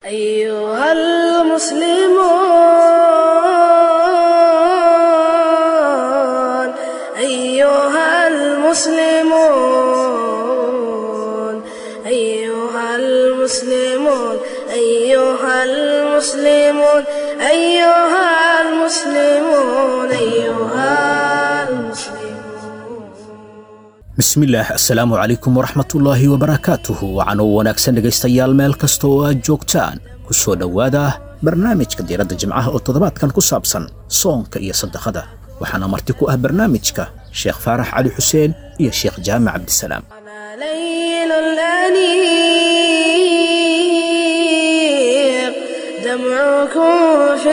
أيها المسلمون أيها المسلمون أيها المسلمون أيها المسلمون أيها المسلمون أيها المسلمون bismillaah assalaamu calaykum waraxmatullaahi wabarakaatuhu wacanoo wanaagsan dhegaystayaal meel kasta oo aad joogtaan ku soo dhowaada barnaamijka diiradda jimcaha oo toddobaadkan ku saabsan soonka iyo sadaqada waxaana marti ku ah barnaamijka sheekh faarax cali xuseen iyo sheekh jaamac cabdisalaam أنا ليل الأنيق دمعكم في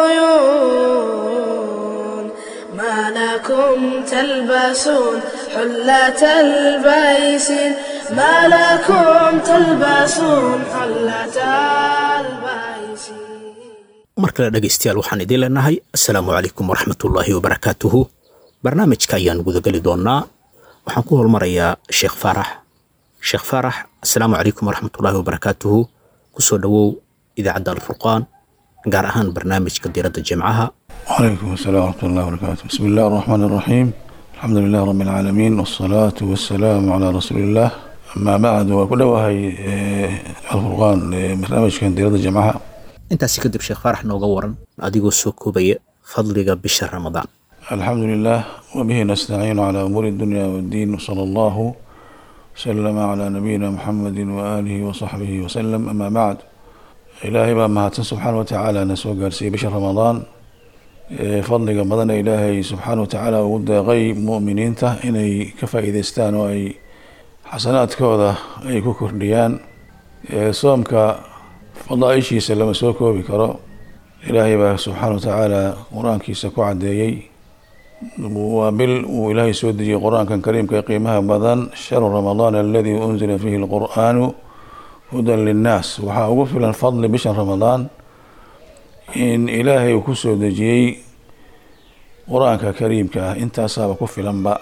العيون ما لكم تلبسون حلة البيسين ما لكم تلبسون حلة البيسين mar kale dhegaystayaal waxaan idiin leenahay assalaamu calaykum waraxmatullaahi wabarakaatuhu barnaamijka ayaan gudageli doonnaa waxaan ku holmarayaa sheekh faarax sheekh faarax assalaamu calaykum waraxmatullaahi wabarakaatuhu ku soo dhowow idaacadda alfurqaan gaar ahaan barnaamijka diiradda jimcaha وعليكم السلام ورحمة الله وبركاته بسم الله الرحمن الرحيم الحمد لله رب العالمين والصلاة والسلام على رسول الله أما بعد وكل وهي الفرقان آه، برنامج كان ديرة الجماعة intaasi kadib sheekh faarax nooga waran adigoo soo koobaya fadliga bisha ramadaan الحمد لله وبه نستعين على أمور الدنيا والدين وصلى الله وسلم على نبينا محمد وآله وصحبه وسلم أما بعد إلهي بقى مهاتن سبحانه وتعالى نسوى قارسي بشهر رمضان إيه، فضل رمضان إلهي سبحانه وتعالى ود غي مؤمنين ته إني كفى إذا استانوا أي حسنات كوذا أي كوكرديان صومك فضائشي سلم سوكو بكرو إلهي بقى سبحانه وتعالى قرآن كيسا كوعديي وبال وإلهي سودجي قرآن كان كريم كيقيمها بدن شهر رمضان الذي أنزل فيه القرآن هدى للناس وحا وفل الفضل بشهر رمضان إن إلهي وكسو دجي قرآن كريم كا انت أصاب كفل أنباء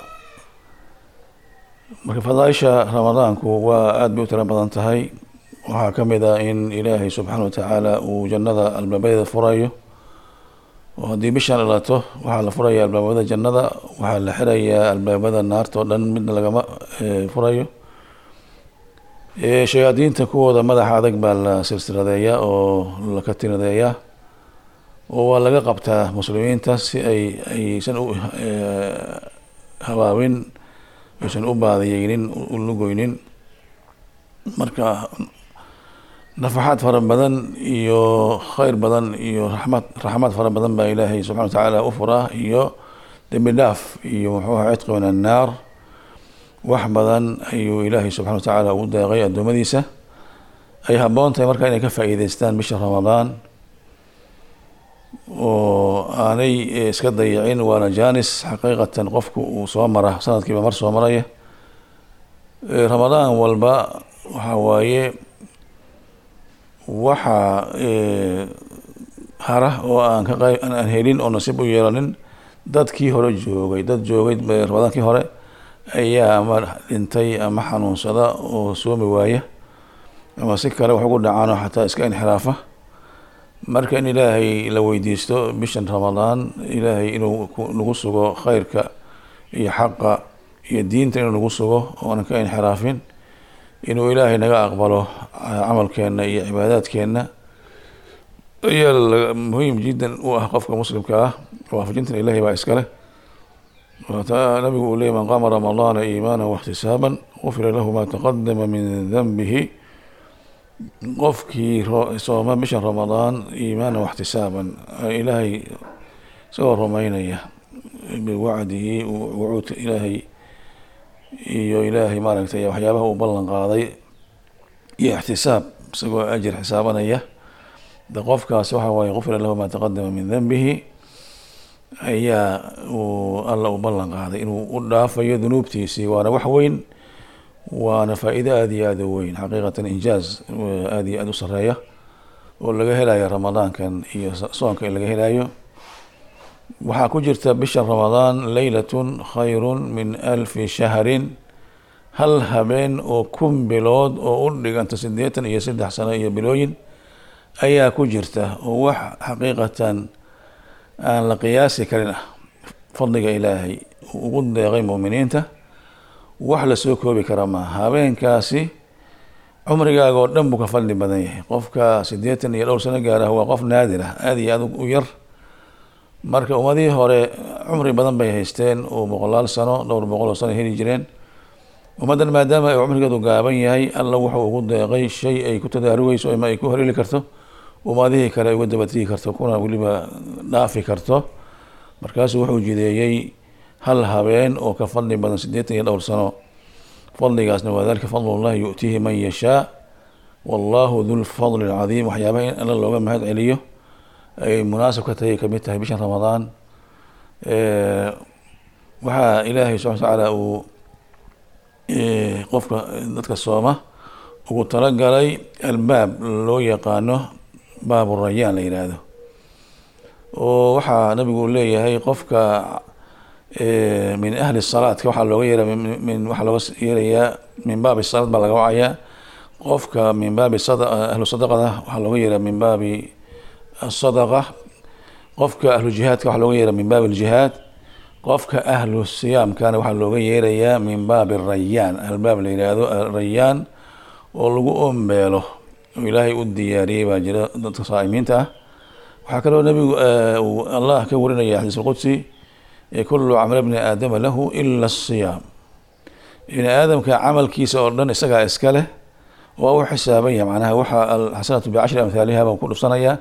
marka fadaaisha ramadaanku waa aada bay u tiro badan tahay waxaa ka mid ah in ilaahay subxaana wa tacaala uu jannada albaabadeeda furayo oo haddii bishan dhalato waxaa la furaya albaabada jannada waxaa la xirayaa albaabada naarta oo dhan midna lagama eh, furayo Eh, shayaadiinta kuwooda madaxa adag baa la silsiladeeyaa oo la katinadeeyaa oo waa laga qabtaa muslimiinta si ay aysan u eh, habaabin aysan u baadiyeynin u lugoynin marka nafaxaad fara badan iyo khayr badan iyo raxmad raxmad fara badan baa ilaahay subxana wa tacaala u furaa iyo dembi dhaaf iyo muxuu aha cidqi min annaar wax badan ayuu ilaahay subxana wa tacaala ugu deeqay addoommadiisa ay habboon tahay marka inay ka faa'iideystaan bisha ramadaan oo aanay eh, iska dayicin waana jaanis xaqiiqatan qofku uu soo mara sanadkiiba mar soo maraya Eh, ramadaan walba waxa waaye waxa eh, hara oo aan ka qayb aan aan helin oo nasiib u yeelanin dadkii hore joogay dad joogay eh, ramadaankii hore ayaa ama dhintay ama xanuunsada oo soomi waaya ama si kale wax ugu dhacaano xataa iska inxiraafa marka in ilaahay la weydiisto bishan ramadaan ilaahay inuu ku- nagu sugo khayrka iyo xaqa iyo diinta inuu nagu sugo oonan ka inxiraafin inuu ilaahay naga aqbalo ah, camalkeenna iyo cibaadaadkeenna ayaa la- muhiim jiddan u ah qofka muslimka ah waafajintan ilaahay baa iskale وتا- nabigu uu leeyay man qaama ramadaana iimaana واxtisaaban gufira lahu ma taqadama min danbihi qofkii ro- sooma bishan ramadaan iimaana واxtisaaban ilaahay isagoo rumaynaya biwacdihi wucuudka ilaahay iyo ilaahay maaragtay waxyaabaha uu ballan qaaday iyo ixtisaab isagoo ajir xisaabanaya de qofkaas waxa waaye gufira lahu ma taqadama min danbihi ayaa uu alla u ballan qaaday inuu u dhaafayo dunuubtiisii waana wax weyn waana faa'iido aada iyo aada u weyn xaqiiqatan injaaz aada iyo aada u sareeya oo laga helayo ramadaankan iyo soonka in laga helayo waxaa ku jirta bisha ramadaan leylatun khayrun min alfi shahrin hal habeen oo kun bilood oo u dhiganta siddeetan iyo saddex sano iyo bilooyin ayaa ku jirta oo wax xaqiiqatan aan la qiyaasi karin ah fadliga ilaahay uu ugu deeqay muuminiinta wax lasoo koobi kara maaha habeenkaasi cumrigaaga oo dhan buu ka fadli badan yahay qofka siddeetan iyo dhowr sano gaarah waa qof naadir ah aada iyo aada u yar marka ummadihii hore cumri badan bay haysteen oo boqolaal sano dhowr boqol oo sano heli jireen ummaddan maadaama ay cumrigeedu gaaban yahay alla wuxuu ugu deeqay shay ay ku tadaarugeyso ama ay ku horeli karto ummadihii kale ay uga dabatigi karto kuna weliba dhaafi karto markaasuu wuxuu jideeyey hal habeen oo ka fadli badan siddeetan iyo dhowr sano fadligaasna waa dalika fadlullahi yu'tiihi man yashaa wallahu dulfadli alcadiim waxyaabaha in alla looga mahad celiyo ay munaasab ka tahay kamid tahay bishan ramadaan waxaa ilaahay subxana watacaala uu qofka dadka sooma ugu talagalay albaab loo yaqaano baabu rayaan la yidhaahdo oo waxaa nabigu leeyahay qofka min ahli salaadka waxaa looga yeera min waxaa looga yeerayaa min baabi salaad baa laga wacayaa qofka min baabi ahlu sadaqada waxaa looga yeeraa min baabi asadaqa qofka ahlu jihaadka waxaa looga yeeraa min baabi aljihaad qofka ahlu siyaamkana waxaa looga yeerayaa min baabi rayaan albaab la yidhaahdo rayaan oo lagu ombeelo oo ilaahay u diyaariyey baa jira dadka saa'imiinta ah waxaa kaloo nabigu uu allah ka warinaya xadiis alqudsi kulu camala bni aadama lahu ila asiyaam bini aadamka camalkiisa oo dhan isagaa iska leh waa u xisaaban yahay macnaha waxa alxasanatu bicashri amhaaliha baan ku dhufsanayaa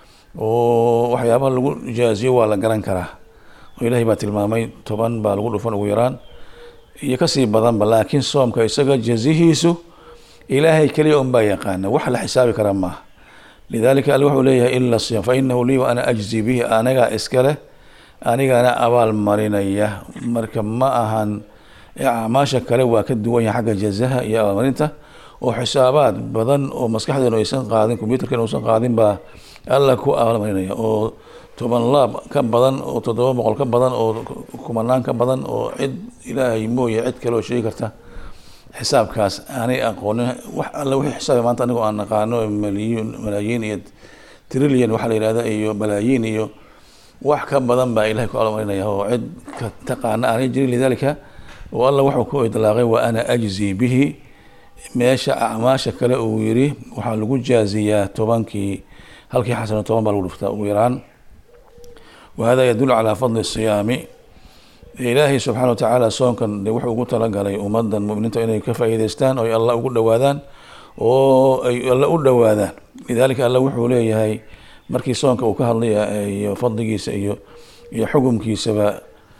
oo waxyaabaha lagu jaaziyo waa la garan karaa oo ilaahay baa tilmaamay toban baa lagu dhufan ugu yaraan iyo kasii badanba laakiin soomka isaga jazihiisu ilaahay keliya un baa yaqaana wax la xisaabi karaa maaha lidalika alle wuxuu leeyahay ila siyam fa inahu lii wa ana ajzi bihi anagaa iska leh anigana abaal marinaya marka ma ahan acmaasha kale waa ka duwan yahay xagga jazaha iyo abaalmarinta oo xisaabaad badan oo maskaxdeenu aysan qaadin combyuterkeenu uusan qaadin baa alla ku abaalmarinaya oo toban laab ka badan oo toddoba boqol ka badan oo kumanaan ka badan oo cid ilaahay mooye cid kale oo sheegi karta xisaabkaas aanay aqoonin wax alle wixii xisaabay maanta anigoo aan naqaano maliyun malaayiin iyo trillion waxaa la yihahda iyo balaayiin iyo wax ka badan baa ilahay ku abaalmarinaya oo cid ka taqaana aanay jirin lidalika oo alla wuxuu ku idlaaqay wa ana ajzi bihi meesha acmaasha kale uu yiri waxaa lagu jaaziyaa tobankii halkii xasano toban baa lagu dhuftaa ugu yaraan wahada yadulu calaa fadli siyaami ilaahay subxaana watacaala soonkan de wuxuu ugu talagalay ummadan muminiinta inay ka faa'iideystaan oo ay alla ugu dhowaadaan oo ay alla u dhowaadaan lidalika alla wuxuu leeyahay markii soonka uu ka hadlaya iyo fadligiisa iyo iyo xukumkiisaba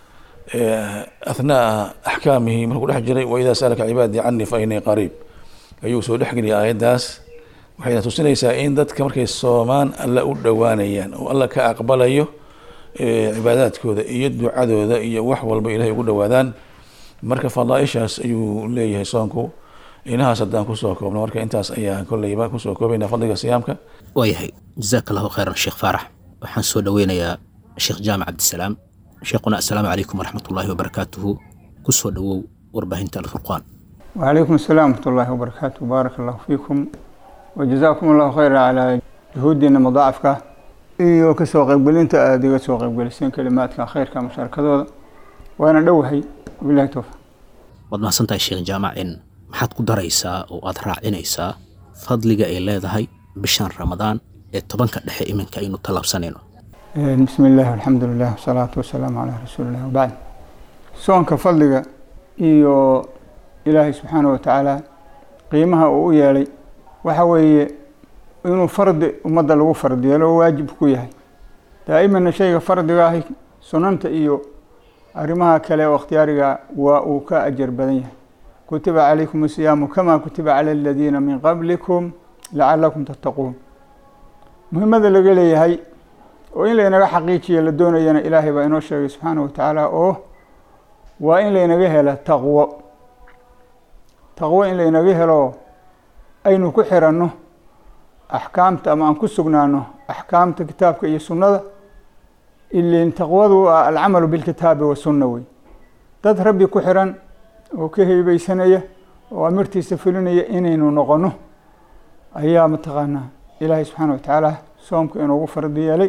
athnaa axkaamihi markuu dhex jiray waidaa saalaka cibaadii canii fa inii qariib ayuu soo dhexgeliyay aayaddaas waxayna tusinaysaa in dadka markay soomaan alla u dhowaanayaan oo alla ka aqbalayo cibaadaadkooda iyo ducadooda iyo wax walba ilahay ugu dhowaadaan marka fadaaishaas ayuu leeyahay soonku inahaas haddaan kusoo koobno marka intaas ayaa kolleyba kusoo koobayna fadliga siyaamka waayahay jazaaka allahu khayran sheekh faarax waxaan soo dhoweynayaa sheekh jaamac cabdisalaam sheekhuna assalaamu calaykum waraxmat ullaahi wabarakaatuhu kusoo dhowow warbaahinta alfurqaan وعليكم السلام ورحمة الله وبركاته بارك الله فيكم وجزاكم الله خيرا على جهودنا مضاعفك iyo kasoo qaybgelinta aada iga soo qaybgeliseen kalimaadka khayrka musharakadooda waana dhowahay bilahi towfiq waad mahadsantahay sheekh jaamac in maxaad ku daraysaa oo aad raacinaysaa fadliga ay leedahay bishan ramadaan ee tobanka dhexe iminka aynu tallaabsanayno bismi illaahi alxamdu lilah wasalaatu wasalaamu calaa rasuulilah wabacd soonka fadliga iyo ilaahay subxaana wa tacaala qiimaha uu u yeelay waxa weeye inuu fardi ummadda lagu fardi yeelo oo waajib ku yahay daa'imana shayga fardiga ahi sunanta iyo arrimaha kale oo ikhtiyaariga waa uu ka ajar badan yahay kutiba calaykum asiyaamu kama kutiba cala aladiina min qablikum lacalakum tattaquun muhiimada laga leeyahay oo in laynaga xaqiijiya la doonayana ilaahay baa inoo sheegay subxaana wa tacaala oo waa in laynaga hela taqwo taqwo in laynaga helo aynu ku xiranno axkaamta ama aan ku sugnaano axkaamta kitaabka iyo sunnada ilin taqwadu ah alcamalu bilkitaabi wasunna wey dad rabbi ku xiran oo ka heybeysanaya oo amirtiisa fulinaya inaynu noqono ayaa mataqaanaa ilaahay subxaana wa tacaala soomka inoogu fardi yeelay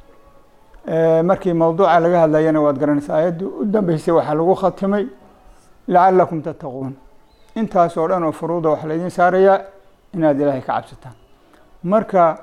markii mawduuca laga hadlayana waad garanaysaa aayaddii u dambeysay waxaa lagu khatimay lacalakum tattaquun intaas oo dhan oo furuuda waxaa laydin saarayaa inaad ilaahay ka cabsataan marka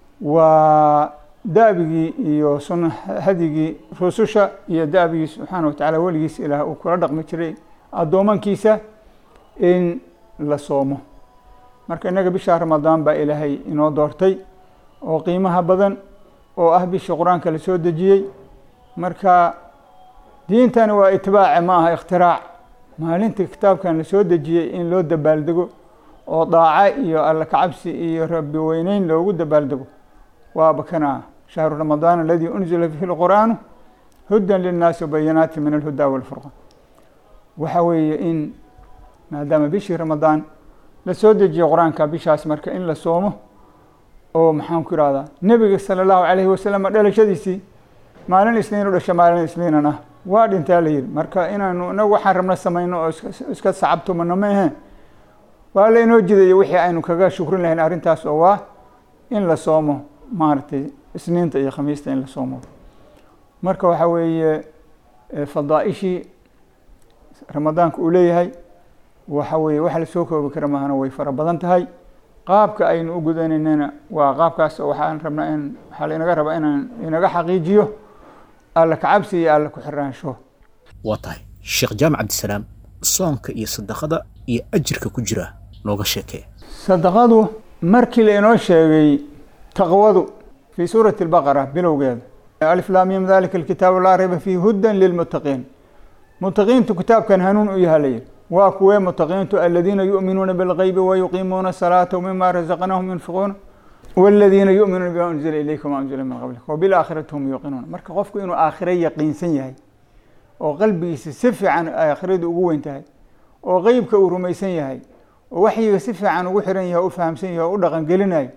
waa daabigii iyo sun hadigii rususha iyo daabigii subxaana wa tacaala weligiis ilaah uu kula dhaqmi jiray addoomankiisa in la soomo marka innaga bisha ramadaan baa ilaahay inoo doortay oo qiimaha badan oo ah bishii qur-aanka la soo dejiyey marka diintani waa itibaace ma aha ikhtirac maalinta kitaabkan la soo dejiyey in loo dabaaldego oo daaco iyo alla kacabsi iyo rabbi weyneyn loogu dabaaldego waaba kana shahru ramadaan aladii unzila fihi lqur'aanu hudan linnaasi wabayanaati min alhuda walfurqan waxa weeye in maadaama bishii ramadaan la soo dejiyey qur-aanka bishaas marka in la soomo oo maxaan ku ihahdaa nebiga sala allahu calayhi wasalam dhalashadiisii maalin isniin u dhasha maalin isniinan ah waa dhintaa la yihi marka inaanu inagu waxaan rabna samayno oo iska sacabtumano ma ahe waa la inoo jidayo wixii aynu kaga shukrin lahayn arrintaas oo waa in la soomo maaragtay isniinta iyo khamiista in la soomo marka waxa weeye fadaaishii ramadaanka uu leeyahay waxa weeye wax lasoo koobi kara maahana way fara badan tahay qaabka aynu u gudanaynana waa qaabkaas oo waxaan rabnaa in waxaa lainaga rabaa inaan inaga xaqiijiyo alla kacabsi iyo alla ku xiraansho waa tahay sheekh jaamac cabdisalaam soonka iyo sadaqada iyo ajirka ku jira nooga sheekee sadaqadu markii la inoo sheegay taqwadu fii suurati albaqara bilowgeeda alif laamim dalika alkitaabu laa rayba fiihi hudan lilmuttaqiin muttaqiintu kitaabkan hanuun u yaha layihi waa kuwee mutaqiintu aladiina yu'minuuna bilgeybi wayuqiimuuna asalaata wmima razaqnahum yunfiquuna waladiina yu'minuuna bima unzila ilayka wama unzila min qablik wabilaakhirati hum yuuqinuuna marka qofku inuu aakhire yaqiinsan yahay oo qalbigiisa si fiican aakhiradu ugu weyn tahay oo qeybka uu rumaysan yahay oo waxyiga si fiican ugu xiran yahay o u fahamsan yahay oo u dhaqangelinayo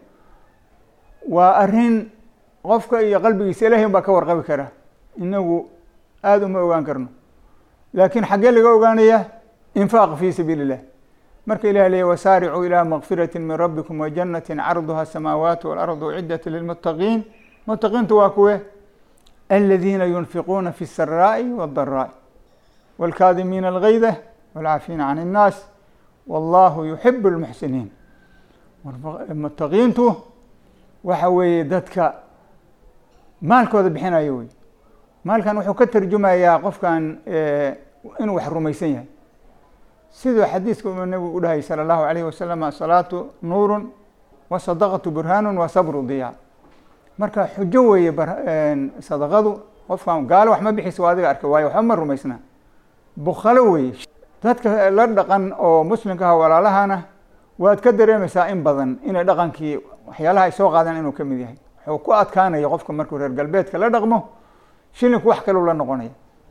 waa arrin qofka iyo qalbigiisa ilahay baa ka warqabi kara inagu aada uma ogaan karno laakiin xaggee laga ogaanaya infaaq fi sabiili illah marka ilah leeya wasaaricuu ilaa makfirati min rabbikum wajanati carduha asamaawaat walardu ucidat lilmuttaqiin muttaqiintu waa kuwe aladiina yunfiquuna fi saraa'i wاdaraa'i wاlkaadimiina algayda wاlcaafiina can الnaas wallahu yuxib اlmuxsiniin muttaqiintu waxa weeye dadka maalkooda bixinayo wey maalkan wuxuu ka tarjumayaa qofkan inuu wax rumaysan yahay siduu xadiiska uu nabigu u dhahay salى اllahu alayh wasalam asalaatu nuuru wasadaqatu burhaanu wa sabru diyaa marka xujo weeye sadaqadu qofkan gaalo wax ma bixiso adiga arkay waayo waxba ma rumaysna bukhalo weeye dadka la dhaqan oo muslimka ah walaalahana waad ka dareemaysaa in badan inay dhaqankii waxyaalaha ay soo qaadeen inuu ka mid yahay wuxuu ku adkaanaya qofka markuu reer galbeedka la dhaqmo shilinku wax kaleu la noqonaya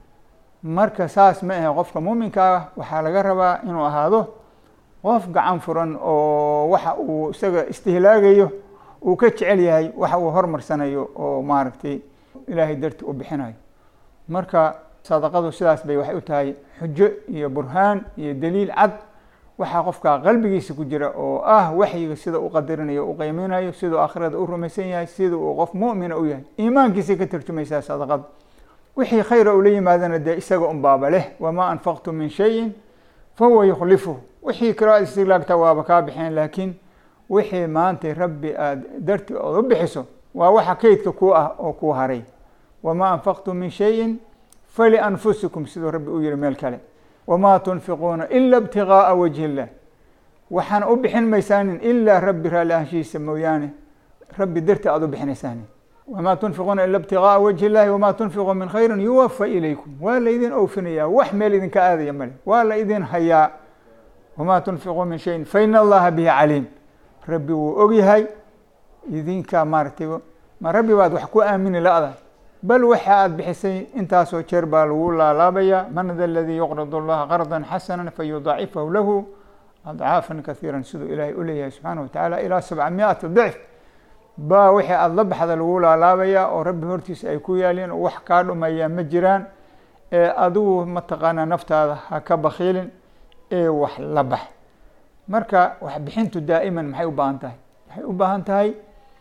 marka saas ma ahe qofka muuminka ah waxaa laga rabaa inuu ahaado qof gacan furan oo waxa uu isaga istihlaagayo uu ka jecel yahay waxa uu hormarsanayo oo maaragtay ilaahay darti u bixinayo marka sadaqadu sidaas bay waxay u tahay xujo iyo burhaan iyo daliil cad waxaa qofka qalbigiisa ku jira oo ah waxyiga sida u qadarinayo u qeyminayo siduu aakhirada u rumaysan yahay sida uu qof mu'mina u yahay iimaankiisay ka tarjumaysaa sadaqada wixii khayra ula yimaadana dee isaga un baaba leh wamaa anfaqtu min shayin fahuwa yukhlifuhu wixii kaloo aad istilaagta waaba kaa bixeen laakiin wixii maanta rabbi aada darti ood u bixiso waa waxa kaydka ku ah oo kuu haray wamaa anfaqtu min shayin falianfusikum siduu rabbi u yihi meel kale wamaa tunfiquuna ila ibtigaaa wajhi illah waxaana u bixin maysaanin ilaa rabbi raalli ahaanshihiisa mooyaane rabbi darti aada u bixinaysaanin wamaa tunfiquuna ila ibtigaaa wajhi illahi wamaa tunfiquu min khayrin yuwafa ilaykum waa la idin oofinayaa wax meel idinka aadaya male waa la idin hayaa wamaa tunfiquu min shayin faina allaha bihi caliim rabbi wuu ogyahay idinka maaragtay ma rabbi baad wax ku aamini la-da bal waxa aada bixisay intaasoo jeer baa lagu laalaabaya man da aladii yuqrid allaha qardan xasana fayudaacifahu lahu adcaafan kaiira siduu ilaahay u leeyahay subxaana watacaala ilaa sabca miati dicf baa wixii aada la baxda lagu laalaabaya oo rabbi hortiisa ay ku yaaleen oo wax kaa dhumaya ma jiraan ee adigu mataqaanaa naftaada ha ka bakiilin ee wax la bax marka wax bixintu daa'iman maxay u baahan tahay waxay u baahan tahay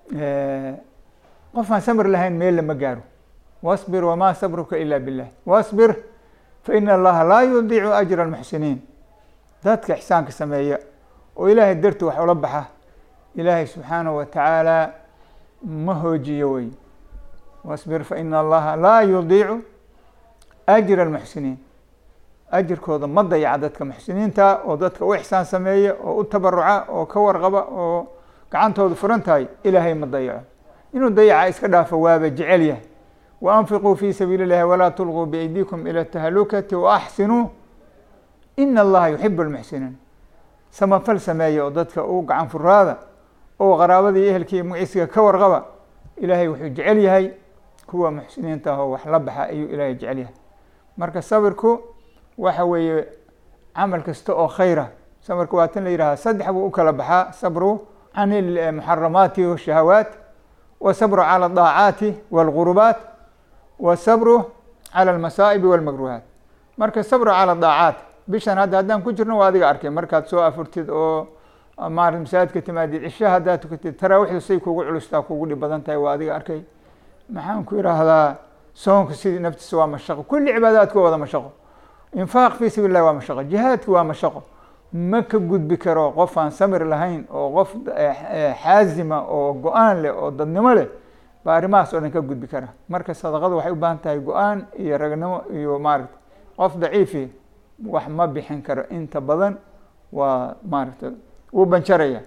qof aan samir lahayn meel lama gaaro wasbir wamaa sabruka ila billah wasbir fa ina allaha laa yudiicu ajra almuxsiniin dadka ixsaanka sameeya oo ilaahay darti wax ula baxa ilaahay subxaanahu wa tacaala ma hoojiyo wey wasbir fa ina allaha laa yudiicu ajra almuxsiniin ajirkooda ma dayaca dadka muxsiniinta oo dadka u ixsaan sameeya oo u tabaruca oo ka warqaba oo gacantooda furan tahay ilaahay ma dayaco inuu dayaca iska dhaafo waaba jecel yahay wa anfiquu fi sabiili اllahi walaa tulquu biaydiikum ila tahalukati waaxsinuu ina allaha yuxibu lmuxsiniin samafal sameeya oo dadka u gacan furaada oo qaraabadii ehelkii magciisiga ka warqaba ilaahay wuxuu jecel yahay kuwa muxsiniinta ah oo wax la baxa ayuu ilaahay jecel yahay marka sabirku waxa weeye camal kasta oo khayra sabirka waa tan la yidhaha saddex buu u kala baxaa sabru can ilmuxaramaati washahawaat wasabru cala adaacaati walgurubaat wasabru cala almasaa'ibi walmakruhaat marka sabru cala daacaat bishan hadda haddaan ku jirno waa adiga arkay markaad soo afurtid oo maarata masaajidka timaadid cisha haddaad tukatid taraawiixdu say kugu culustaa kugu dhib badan tahay waa adiga arkay maxaan ku idhaahdaa soonka sidii naftiisa waa mashaqo kulli cibaadaadka wada mashaqo infaaq fi sabiil llahi waa mashaqo jihaadki waa mashaqo ma ka gudbi karo qof aan samir lahayn oo qof xaazima oo go-aan leh oo dadnimo leh baa arrimahaas oo dhan ka gudbi kara marka sadaqada waxay u baahan tahay go-aan iyo ragnimo iyo maaragta qof daciifi wax ma bixin karo inta badan waa maaragta wuu banjaraya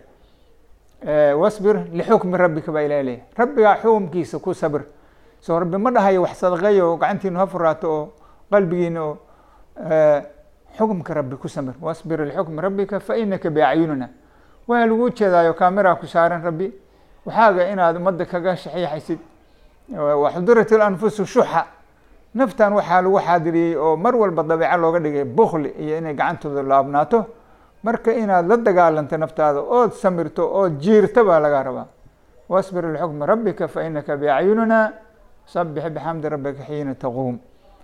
wasbir lixukmi rabbika baa ilaha leeyahy rabbigaa xukumkiisa ku sabir soo rabbi ma dhahayo wax sadaqeeya oo gacantiinu ha furaato oo qalbigiina oo xukumka rabbi ku samir wasbir lixukmi rabbika fa inaka biacyunina waa lagu jeedaayo kameraa ku saaran rabbi waxaaga inaad ummadda kaga shaxiixaysid waxudirat ilanfusu shuxa naftan waxaa lagu xaadiriyey oo mar walba dabeeco looga dhigay bukli iyo inay gacantooda laabnaato marka inaad la dagaalanto naftaada ood samirto ood jiirto baa laga rabaa wasbir lixukmi rabbika fa inaka biacyunina sabix bixamdi rabbika xiina taquum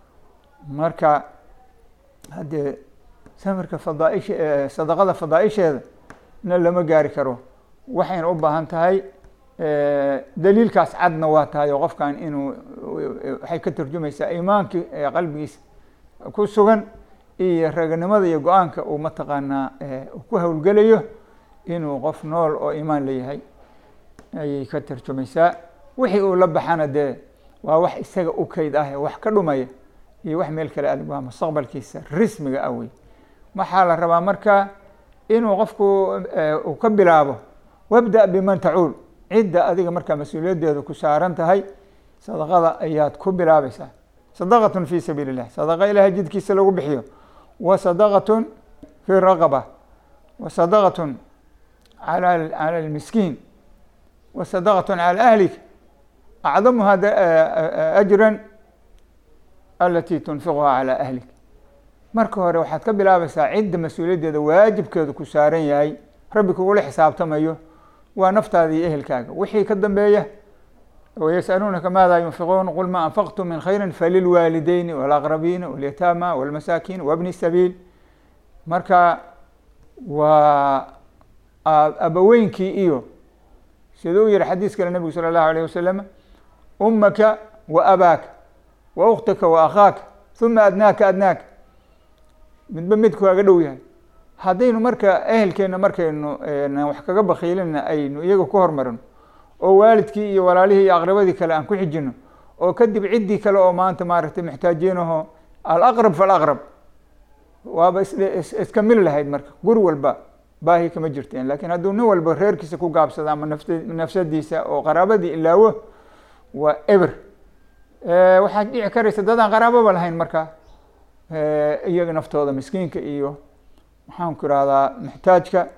marka haddee samirka fadaaisha sadaqada fadaaisheeda na lama gaari karo waxayna u baahan tahay daliilkaas cadna waa tahay oo qofkan inuu waxay ka turjumaysaa iimaankii qalbigiisa ku sugan iyo raganimada iyo go-aanka uu mataqaanaa ku howlgelayo inuu qof nool oo iimaan leeyahay ayay ka tarjumaysaa wixii uu la baxana dee waa wax isaga u keyd ah wax ka dhumaya iyo wax meel kale adig waa mustaqbalkiisa rismiga ah wey waxaa la rabaa marka inuu qofku uu ka bilaabo wabda biman tacuul cidda adiga markaa mas-uuliyaddeeda ku saaran tahay sadaqada ayaad ku bilaabaysaa sadaqatun fi sabiili illah sadaqa ilahay jidkiisa lagu bixiyo wa sadaqatun fi raqaba wa sadaqatun ala cala almiskiin wa sadaqatun cala ahlik acdamuha ajran alati tunfiquha calى ahlik marka hore waxaad ka bilaabaysaa cidda mas-uuliyaddeeda waajibkeedu ku saaran yahay rabbi kugula xisaabtamayo waa naftaada iyo ehelkaaga wixii ka dambeeya wayasaluunaka maada yunfiquun qul ma anfaqtum min khayri falilwaalideyni walaqrabiina walyataama walmasaakiin wabni sabiil marka waa abaweynkii iyo siduu u yihi xadiis kale nebigu salى اllahu alayh wasalam umaka wa abaaka wa ukhtaka wa akhaaka uma adnaaka adnaaka midba midku kaaga dhow yahay haddaynu marka ehelkeenna markaynu wax kaga bakiilina aynu iyaga ku hormarino oo waalidkii iyo walaalihii iyo aqrabadii kale aan ku xijino oo kadib ciddii kale oo maanta maaragtay muxtaajiinaho alaqrab falaqrab waaba iska mil lahayd marka guri walba baahi kama jirteen lakin hadduu nin walba reerkiisa ku gaabsado ama naft nafsadiisa oo qaraabadii ilaawo waa eber waxaad dhici karaysa dadaan qaraababa lahayn marka iyaga naftooda miskiinka iyo maxaan ku irahdaa muxtaajka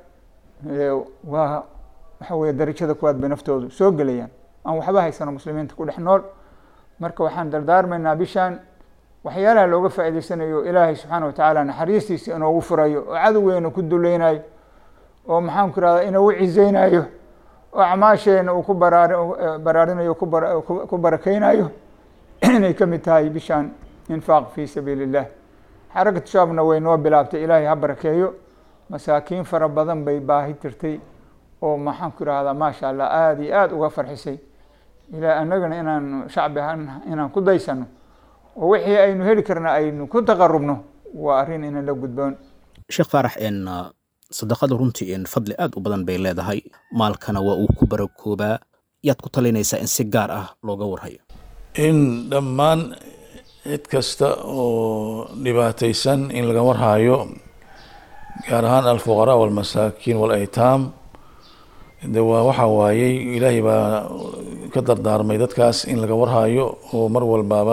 waa waxa weye darajada kuwaad bay naftoodu soo gelayaan aan waxba haysano muslimiinta ku dhex nool marka waxaan dardaarmaynaa bishaan waxyaalaha looga faa'idaysanayo ilaahay subxaana watacaala naxariistiisa inoogu furayo oo cadowgeena ku dulaynayo oo maxaan ku irahdaa inoogu cizeynayo oo acmaasheena uu ku baraar baraarinayo ku barakeynayo inay ka mid tahay bishaan infaaq fi sabiili illah xarakatu shaabna way noo bilaabtay ilaahay ha barakeeyo masaakiin fara badan bay baahi tirtay oo maxaan ku ihahdaa maasha allah aada iyo aada uga farxisay ilaa annagana inaan shacbi ahaan inaan ku daysano oo wixii aynu heli karna aynu ku taqarubno waa arrin ina la gudboon sheekh faarax n sadaqada runtii n fadli aad u badan bay leedahay maalkana waa uu ku barakoobaa yaad ku talinaysaa in si gaar ah looga warhayo in dhammaan cid kasta oo dhibaataysan in laga warhayo gaar ahaan alfuqaraa walmasaakiin walaytaam de waa waxa waayey ilaahay baa ka dardaarmay dadkaas in laga warhayo oo mar walbaaba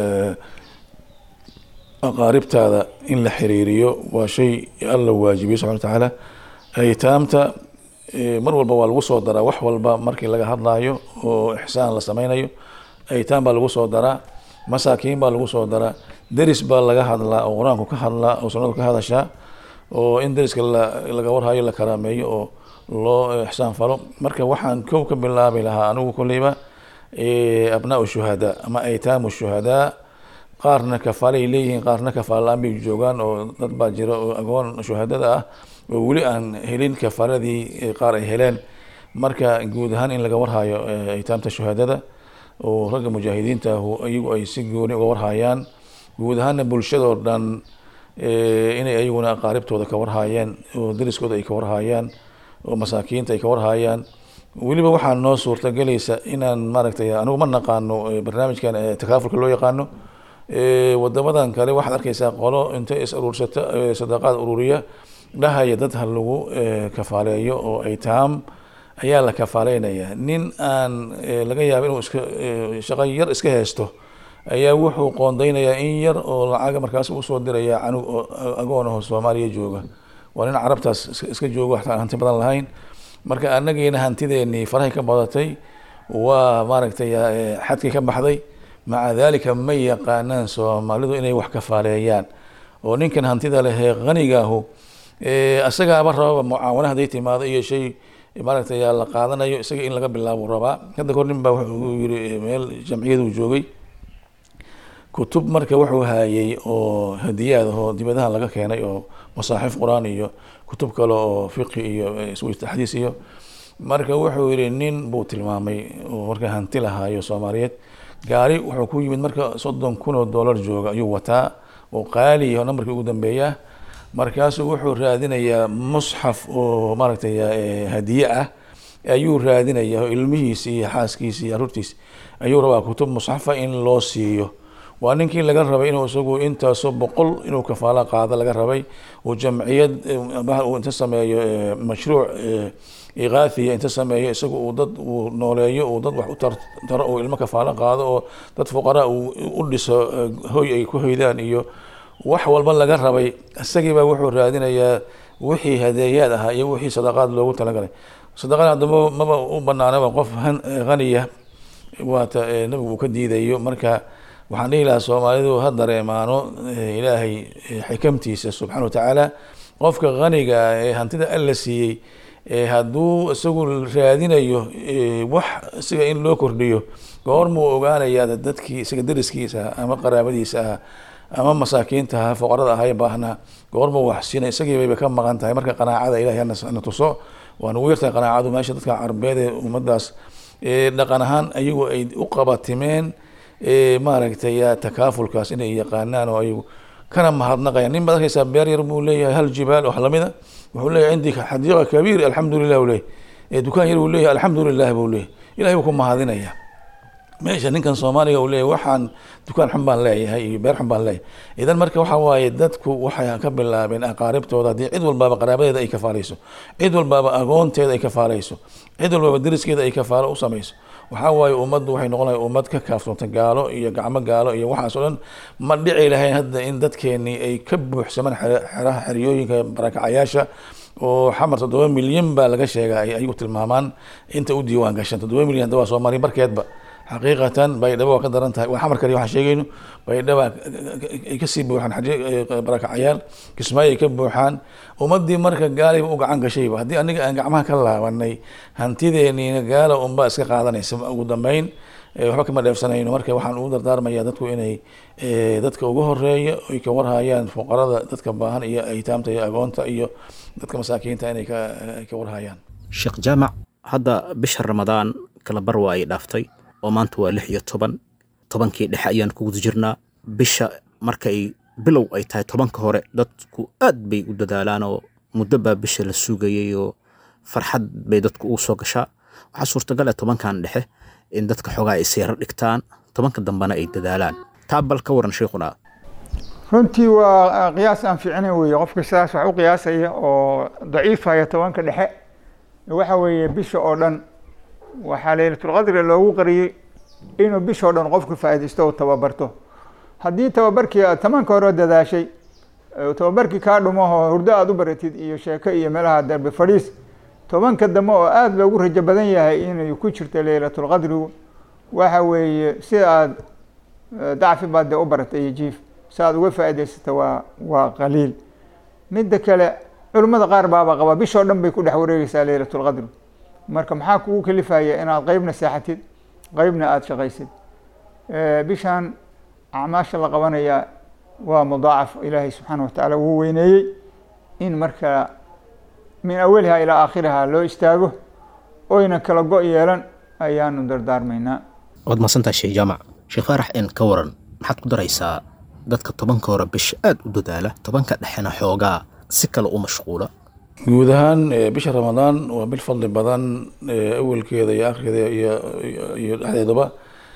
aqaaribtaada in la xiriiriyo waa shay alla waajibiyey subxana wa tacaala aytaamta mar walba waa lagu soo daraa wax walba markii laga hadlayo oo ixsaan la sameynayo aytaam baa lagu soo daraa masaakiin baa lagu soo daraa deris baa laga hadlaa oo qur-aanku ka hadlaa oo sunnadu ka hadashaa oo in deriska laga warhayo la karaameeyo oo loo ixsaan falo marka waxaan kow ka bilaabi lahaa anigu kolleyba abnaa shuhadaa ama aytaamu shuhadaa qaarna kafaalay leeyihiin qaarna kafaala la-aan bay joogaan oo dad baa jira oo agoon shuhadada ah oo weli aan helin kafaaladii qaar ay heleen marka guud ahaan in laga warhayo aytaamta shuhadada oo ragga mujaahidiinta ahu iyagu ay si gooni uga warhayaan guud ahaana bulshadoo dhan inay ayaguna aqaaribtooda ka warhayaan oo deriskooda ay ka warhayaan oo masaakiinta ay ka warhayaan weliba waxaa noo suurtagelaysa inaan maaragtay anigu ma naqaano barnaamijkan takaafulka loo yaqaano wadamadan kale waxaad arkeysaa qolo intay is aruursata sadaqaad ururiya dhahaya dad ha lagu kafaaleeyo oo aytaam ayaa la kafaaleynaya nin aan laga yaabo inuu iska shaqo yar iska haysto ayaa wuxuu qoondeynayaa in yar oo lacaga markaas usoo diraya canug oo agoon aho soomaaliya jooga waa nin carabtaas iska joogo waxta aan hanti badan lahayn marka anagiina hantideenii farahay ka badatay waa maaragtay xadkii ka baxday maca dalika ma yaqaanaan soomaalidu inay wax kafaaleeyaan oo ninkan hantida lehee hanigaahu isagaaba rababa mucaawano haday timaado iyo shay maaragtay la qaadanayo isaga in laga bilaabo rabaa hadda kor nin baa wuxuu yiri meel jamciyadu joogay kutub marka wuxuu hayay oo hadiyaad oo dibadaha laga keenay oo masaaxif qur-aan iyo kutub kale oo fiqi iyo xadiis iyo marka wuxuu yihi nin buu tilmaamay oo marka hanti lahaayo soomaaliyeed gaari wuxuu ku yimid marka soddon kun oo dollar jooga ayuu wataa oo qaali oo nambarkii ugu dambeeya markaasuu wuxuu raadinayaa musxaf oo maaragtay hadiye ah ayuu raadinaya ilmihiisi iyo xaaskiisi iyo aruurtiisi ayuu rabaa kutub musxafa in loo siiyo waa ninkii laga rabay inuu isagu intaasoo boqol inuu kafaalo qaado laga rabay uu jamciyad inta sameeyo mashruuc iqaathiya inta sameeyo isagu uu dad uu nooleeyo uu dad wax u taro uu ilmo kafaalo qaado oo dad fuqaraa uu u dhiso hoy ay ku hoydaan iyo wax walba laga rabay isagiibaa wuxuu raadinayaa wixii hadeeyaad ahaa iyo wixii sadaqaad loogu talagalay sadaqada haddaba maba u banaanaba qof haniya waata nabigu uu ka diidayo marka waxaan dhihi lahaa soomaalidu ha dareemaano ilaahay xikamtiisa subxana wa tacaala qofka haniga ee hantida alla siiyey hadduu isagu raadinayo wax isaga in loo kordhiyo goormuu ogaanayaa dadkii isaga dariskiisa ah ama qaraabadiisa ah ama masaakiinta aha fuqarada aha ee baahnaa goormuu wax siina isagii bayba ka maqan tahay marka qanaacada ilahay hana tuso waa nagu yartahay qanaacadu meesha dadka carbeed ee ummadaas dhaqan ahaan ayagu ay u qabatimeen maaragtay takaafulkaas inay yaqaanaan oo ayagu kana mahadnaqayaan nin baad arkeysaa beer yar buu leeyahay hal jibaal wax lamida wuxuu leeyahay cindi xadiiqa kabiir alxamdu lilah u leeyahy dukaan yar buu leeyahay alxamdu lilah buu leeyahy ilahay buu ku mahadinaya meesha ninkan soomaaliga uu leeyahy waxaan dukaan xun baan leeyahay iyo beer xun baan leeyahay idan marka waxa waaye dadku waxay ka bilaabeen aqaaribtooda haddii cid walbaaba qaraabadeeda ay kafaalayso cid walbaaba agoonteeda ay kafaalayso cid walbaaba deriskeeda ay kafaalo u samayso waxaa waaye ummaddu waxay noqon lahay ummad ka kaaftoonta gaalo iyo gacmo gaalo iyo waxaas o dhan ma dhici lahayn hadda in dadkeenii ay ka buuxsamaan xeraha xeryooyinka barakacayaasha oo xamar toddoba milyan baa laga sheega ay ayagu tilmaamaan inta u diiwaan gashan toddoba milyan hadda waa soomaaliya barkeedba xaqiiqatan baydhabo waa ka daran tahay waa xamar kaliya waxaan sheegayno baydhaba ay kasii buuxaan barakacayaal kismaayo ay ka buuxaan ummadii marka gaalayba u gacan gashayba haddii aniga aan gacmaha ka laabanay hantideeniina gaala unbaa iska qaadanaysa ugu dambeyn waxba kama dheefsanayno marka waxaan ugu dardaarmaya dadku inay dadka ugu horeeya ay ka warhayaan fuqarada dadka baahan iyo aytaamta iyo agoonta iyo dadka masaakiinta inay ka ka warhayaan sheekh jaamac hadda bisha ramadaan kala bar waa ay dhaaftay oo maanta waa lix iyo toban tobankii dhexe ayaan ku guda jirnaa bisha markay bilow ay tahay tobanka hore dadku aad bay u dadaalaan oo muddo baa bisha la sugayay oo farxad bay dadku ugu soo gashaa waxaa suurtagal ah tobankan dhexe in dadka xoogaa ay seero dhigtaan tobanka dambena ay dadaalaan taa bal ka waran sheikhuna runtii waa qiyaas aan fiicnayn weeye qofka sidaas wax u qiyaasaya oo daciifaya tobanka dhexe waxa weeye bisha oo dhan waxaa laylatulqadri loogu qariyey inuu bisha oo dhan qofku faa'iidaysto oo tababarto haddii tababarkii aad tobanka hore dadaashay tababarkii kaa dhumaho hurdo aada u baratid iyo sheeko iyo meelaha darbe fadhiis tobanka dambe oo aada loogu rajo badan yahay inay ku jirto laylatulqadrigu waxa weeye sida aada dacfi baad dee u baratay iyo jiif si aad uga faa'idaysata waa waa qaliil midda kale culimmada qaar baaba qaba bishoo dhan bay ku dhex wareegeysaa laylatulqadri marka maxaa kugu kalifaya inaad qeybna seexatid qeybna aada shaqaysid bishan acmaasha la qabanaya waa mudaacaf ilaahay subxaana watacaala wuu weyneeyey in marka min awaliha ilaa aakhiriha loo istaago oyna kala go' yeelan ayaanu dardaarmaynaa waad mahadsantahay sheekh jaamac sheekh faarax in ka waran maxaad ku daraysaa dadka tobanka hore bisha aada u dadaala tobanka dhexena xoogaa si kale u mashquula guud ahaan bisha ramadaan waa bil fadli badan awelkeeda iyo akhirkeeda iyo dhexdeedaba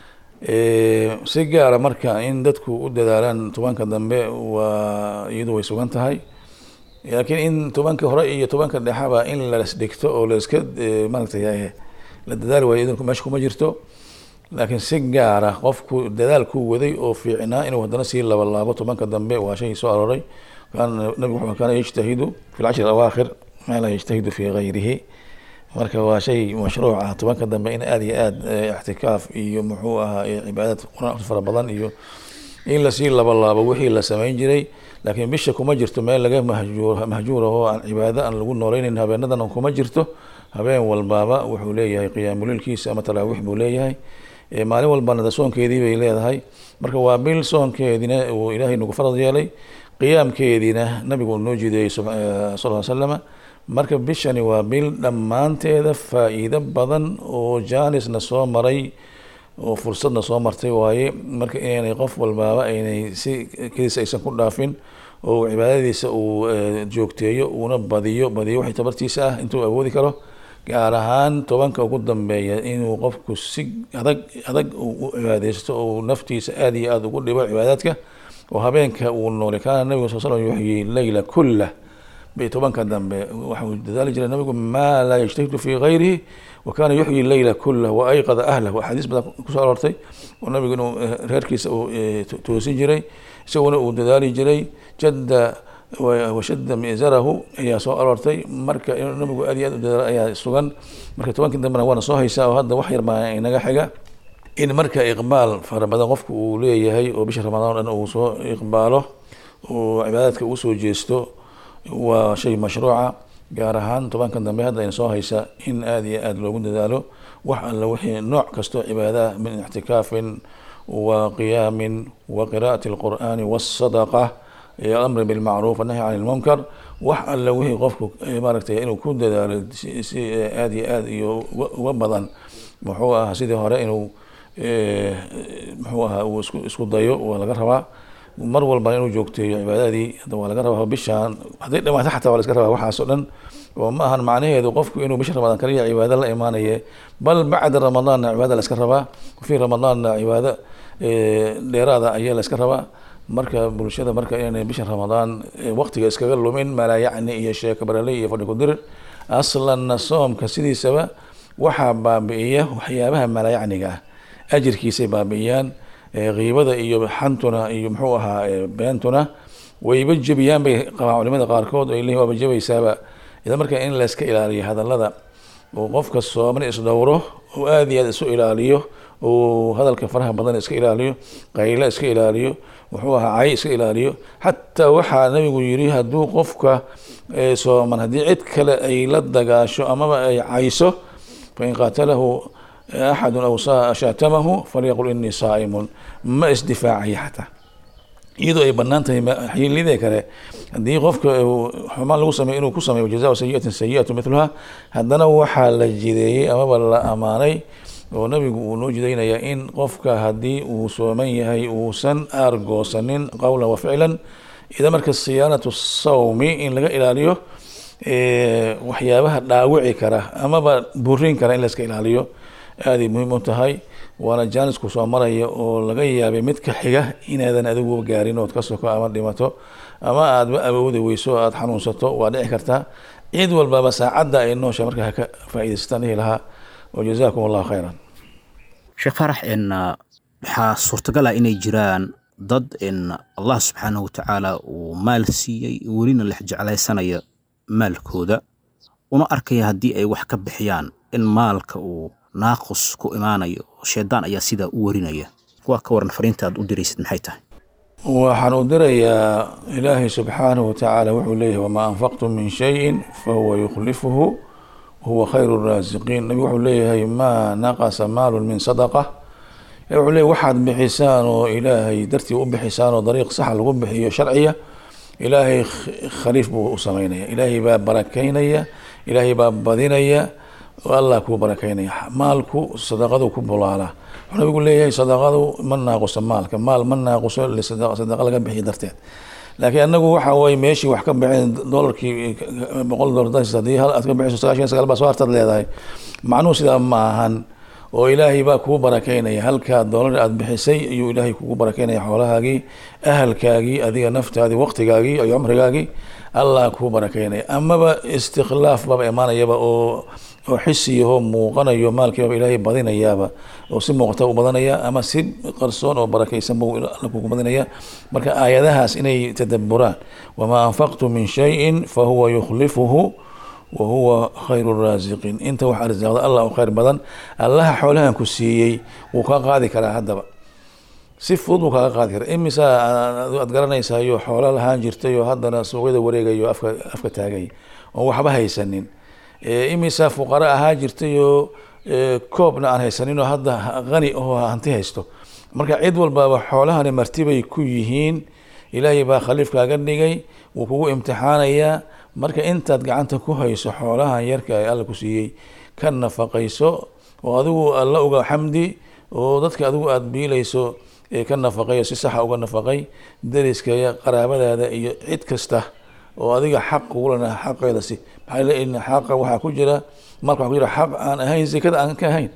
si gaara marka in dadku u dadaalaan tobanka dambe waa iyadu way sugan tahay laakiin in tobanka hore iyo tobanka dhexaba in las dhigto oo laska maaragtay la dadaali waayo idinku meesha kuma jirto laakiin si gaara qofku dadaal ku waday oo fiicnaa inuu haddana sii labalaabo tobanka dambe waa shay soo arooray kan nabigu wuxuu kaana yajtahidu fi lcashri awaakhir maa laa yajtahidu fi gayrihi marka waa shay mashruuc ah tobanka dambe in aada iyo aad ixtikaaf iyo muxuu ahaa cibaadad qur-aan fara badan iyo in lasii labalaabo wixii la samayn jiray laakiin bisha kuma jirto meel laga mahjuur mahjuur ahoo aan cibaado aan lagu nooleynayn habeenadan kuma jirto habeen walbaaba wuxuu leeyahay qiyaamuliilkiisa ama talaawiix buu leeyahay maalin walbana soonkeedii bay leedahay marka waa bil soonkeediina uu ilaahay nagu farad yeelay qiyaamkeediina nabigu noo jideeyey sal l slama marka bishani waa bil dhammaanteeda faa-iido badan oo jaanisna soo maray oo fursadna soo martay waaye marka inaynay qof walbaaba aynay si keliis aysan ku dhaafin oo cibaadadiisa uu joogteeyo uuna badiyo badiyo waxay tabartiisa ah intuu awoodi karo gaar ahaan tobanka ugu dambeeya inuu qofku si adag adag u cibaadeysto oo naftiisa aada iyo aada ugu dhibo cibaadaadka oo habeenka uu noolay kaana nabigu sal slam yuxyi leyla kullah bay tobanka dambe waxau dadaali jiray nabigu maa laa yajtahidu fi gayrihi wa kana yuxyi leyla kullah wa ayqada ahlah axaadiis badan kusoo aroortay oo nabigu inuu reerkiisa uu toosin jiray isaguna uu dadaali jiray jadda washadda mizarahu ayaa soo aroortay marka inuu nabigu aad iyo aad u dadaalo ayaa sugan marka tobankii dambena waana soo haysaa oo hadda wax yar baa inaga xiga in marka iqbaal fara badan qofku uu leeyahay oo bisha ramadaan o dhan uu soo iqbaalo oo cibaadaadka uu soo jeesto waa shay mashruuca gaar ahaan tobanka dambe hadda ayna soo haysa in aada iyo aada loogu dadaalo wax alla wixii nooc kastoo cibaadaah min ictikaafin wa qiyaamin wa qiraa'ati alqur'aani waasadaqa alamri bilmacruuf annahy can ilmunkar wax alla wixii qofku maaragtay inuu ku dadaalo si aada iyo aada iyo uga badan muxuu ahaa sidii hore inuu muxuu ahaa uu isku isku dayo waa laga rabaa mar walbana inuu joogteeyo cibaadadii hadda waa laga rabaa bishaan hadday dhamaato xataa waa la iska rabaa waxaas oo dhan oo ma ahan macnaheedu qofku inuu bisha ramadaan kaliya cibaado la imaanaye bal bacda ramadaanna cibaada la iska rabaa fii ramadaanna cibaado dheeraada ayaa la iska rabaa marka bulshada marka inay bisha ramadaan waqtiga iskaga lumin malaa yacni iyo sheeko baraley iyo fadhi kudirir aslanna soomka sidiisaba waxaa baabi'iya waxyaabaha malaayacniga ah ajirkiisay baabi'iyaan kiibada iyo xantuna iyo muxuu ahaa beentuna wayba jebiyaan bay qabaan culimada qaarkood ay leeyihin waaba jebaysaaba idan marka in layska ilaaliyo hadallada oo qofka sooman isdhowro oo aada iyo aada isu ilaaliyo oo hadalka faraha badan iska ilaaliyo qaylo iska ilaaliyo muxuu ahaa cay iska ilaaliyo xataa waxaa nabigu yiri hadduu qofka sooman haddii cid kale ay la dagaasho amaba ay cayso fain qaatalahu axadu aw shaatamahu falyaqul inii saa'imun ma isdifaacaya xataa iyadoo ay bannaan tahay xilidee kale haddii qofka xumaan lagu sameyo inuu ku sameeyo jazaa sayiatin sayiatu miluha haddana waxaa la jideeyey amaba la amaanay oo nabigu uu noo jidaynayaa in qofka haddii uu sooman yahay uusan aargoosanin qowlan wa ficlan ida marka siyaanatu sawmi in laga ilaaliyo waxyaabaha dhaawici kara amaba burin kara in la iska ilaaliyo aaday muhiim u tahay waana jaanisku soo maraya oo laga yaabay mid ka xiga inaadan adigu gaarin ood ka soko ama dhimato ama aadba awoodi weyso aada xanuunsato waa dhici kartaa cid walbaba saacadda ay noosha markaa ka faa'idaystaan dhihi lahaa wa jazaakum allahu khayran sheekh faarax in waxaa suurtagal ah inay jiraan dad in allah subxaanahu watacaala uu maal siiyey welina lex jeclaysanaya maalkooda una arkaya haddii ay wax ka bixiyaan in maalka uu naaqus ku imaanayo shaydaan ayaa sidaa u warinaya kuwaa ka waran fariinta aad u diraysid maxay tahay waxaan u dirayaa ilaahay subxaanahu watacaala wuxuu leeyahay wamaa anfaqtum min shayin fahuwa yukhlifuhu huwa khayru raasiqiin nabigu wuxuu leeyahay maa naqasa maalun min sadaqa wuxuu leeyahy waxaad bixisaan oo ilaahay dartii u bixisaan oo dariiq saxa lagu bixiyo sharciya ilaahay khaliif buu u sameynaya ilaahay baa barakaynaya ilaahay baa badinaya allah kuu barakaynaya maalku sadaqadu ku bulaalaa wuxuu nabigu leeyahay sadaqadu ma naaquso maalka maal ma naaquso sadaqa laga bixiyo darteed laakiin anagu waxa weye meeshii wax ka bixin dolarkii boqol dolar hadii hal aad ka bixiso sagaashan sagaal baa soo hartaad leedahay macnuhu sidaa ma ahan oo ilaahay baa kuu barakaynaya halkaa doolar aada bixisay ayuu ilaahay kugu barakaynaya xoolahaagii ahalkaagii adiga naftaadii waqtigaagii iyo cumrigaagii allah kuu barakaynaya amaba istikhlaaf baba imaanayaba oo oo xisiyahoo muuqanayo maalkiibaba ilaahay badinayaaba oo si muuqata u badanaya ama si qarsoon oo barakaysan buu alla kugu badinaya marka aayadahaas inay tadaburaan wamaa anfaqtu min shayin fahuwa yukhlifuhu wahuwa khayru raasiqiin inta wax arsaaqda allah u khayr badan allaha xoolahan ku siiyey wuu kaa qaadi karaa haddaba si fudud buu kaaga qaadi karaa imisa aad garanaysayo xoolo lahaan jirtay oo haddana suuqyada wareegayo afka afka taagay oon waxba haysanin imisa fuqara ahaa jirtay oo koobna aan haysanin oo hadda qani oo hanti haysto marka cid walbaba xoolahani martibay ku yihiin ilaahay baa khaliif kaaga dhigay wuu kugu imtixaanayaa marka intaad gacanta ku hayso xoolahan yarka ee alla ku siiyey ka nafaqayso oo adigu alla uga xamdi oo dadka adigu aada biilayso ka nafaqayo si saxa uga nafaqay dariskaya qaraabadaada iyo cid kasta oo adiga xaq kugulana xaqeeda si maxaa leeyihin xaqa waxaa ku jira marka waxaa ku jira xaq aan ahayn zakada aan ka ahayn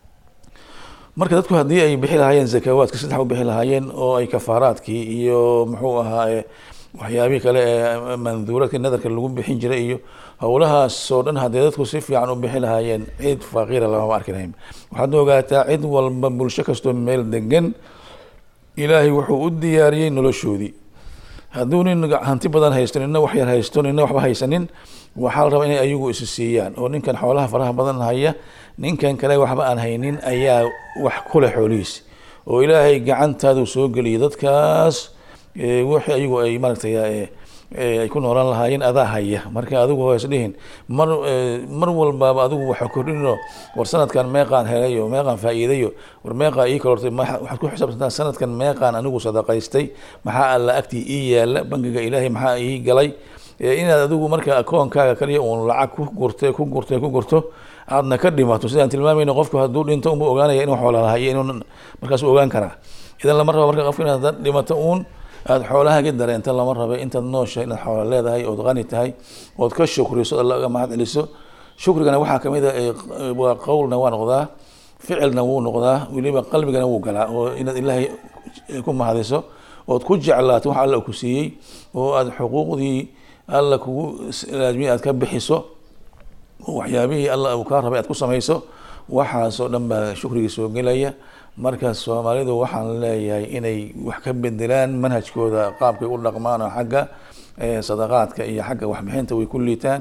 marka dadku haddii ay bixi lahaayeen zakawaadka saddex u bixi lahaayeen oo ay kafaaraadkii iyo muxuu ahaa waxyaabihii kale ee manduuradka nadarka lagu bixin jiray iyo howlahaas oo dhan haddii dadku si fiican u bixi lahaayeen cid faqiira lamama arki lahayn waxaad ogaataa cid walba bulsho kastoo meel degan ilaahay wuxuu u diyaariyey noloshoodii hadduu nin hanti badan haysto nina wax yar haysto nina waxba haysanin waxaa la rabaa inay ayagu isi siiyaan oo ninkan xoolaha faraha badan haya ninkan kale waxba aan haynin ayaa wax kule xoolihiisi oo ilaahay gacantaadu soo geliyay dadkaas wixii ayagu ay maaragtay ay ku noolaan lahaayeen adaa haya marka adigu hoos dhihin mar mar walbaaba adigu waxa kordhinoo war sanadkan meeqaan helayo meeqaan faa'iidayo war meeqaa ii kalortay waxaad ku xisaabtantaa sanadkan meeqaan anigu sadaqaystay maxaa alla agtii ii yaala bangiga ilaahay maxaa ii galay inaad adigu marka akoonkaaga kaliya uun lacag ku gurtay ku gurtay ku gurto aadna ka dhimato sidaan tilmaamayna qofku hadduu dhinto unba ogaanaya inuu xoola lahayo inuu markaas ogaan karaa idan lama rabo marka qofka inaad dhimato uun aada xoolahagi dareenta lama raba intaad noosha inaad xoola leedahay ood qani tahay ood ka shukriso alla uga mahad celiso shukrigana waxaa kamid a waa qowlna waa noqdaa ficilna wuu noqdaa weliba qalbigana wuu galaa oo inaad ilaahay ku mahadiso ood ku jeclaato wax alla ku siiyey oo aada xuquuqdii alla kugu laazmiyay aad ka bixiso oo waxyaabihii alla uu kaa rabay aad ku samayso waxaasoo dhan baa shukrigii soo gelaya marka soomaalidu waxaan leeyahay inay wax ka bedelaan manhajkooda qaabkay u dhaqmaan oo xagga sadaqaadka iyo xagga waxbixinta way ku liitaan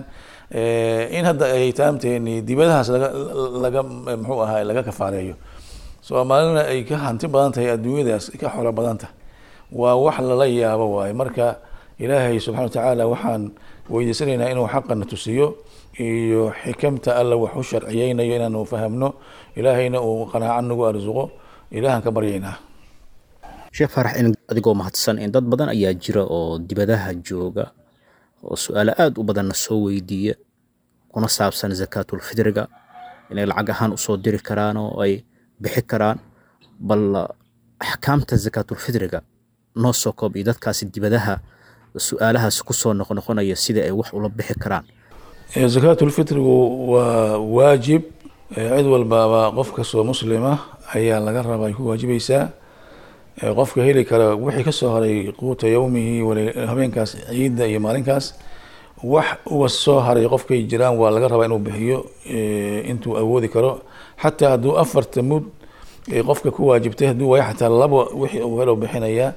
in hadda ay taamteeni dibadahaas laga laga muxuu ahaa laga kafaareeyo soomaalina ay ka hanti badan tahay adduunyadaas ka xoolo badan tahay waa wax lala yaabo waaye marka ilaahay subxana watacaala waxaan weydiisanaynaa inuu xaqana tusiyo iyo xikamta alla wax u sharciyeynayo inaanu fahamno ilaahayna uu qanaaco nagu arsuqo ilaahan ka baryaynaa sheekh faarax in adigoo mahadsan in dad badan ayaa jira oo dibadaha jooga oo su-aalo aada u badanna soo weydiiya kuna saabsan zakaatulfidriga inay lacag ahaan usoo diri karaan oo ay bixi karaan bal axkaamta zakaatulfidriga noo soo koob iyo dadkaasi dibadaha su-aalahaas kusoo noqnoqonaya sidai ay wax ula bixi karaan zakaatulfitrigu waa waajib cid walbaaba qof kastoo muslima ayaa laga rabaa ay ku waajibaysaa qofka heli kara wixii kasoo haray quuta yowmihi habeenkaas ciidda iyo maalinkaas wax uga soo haray qofkay jiraan waa laga rabaa inuu bixiyo intuu awoodi karo xataa hadduu afarta mud qofka ku waajibtay hadduu waayo xataa labo wixii uu helo bixinayaa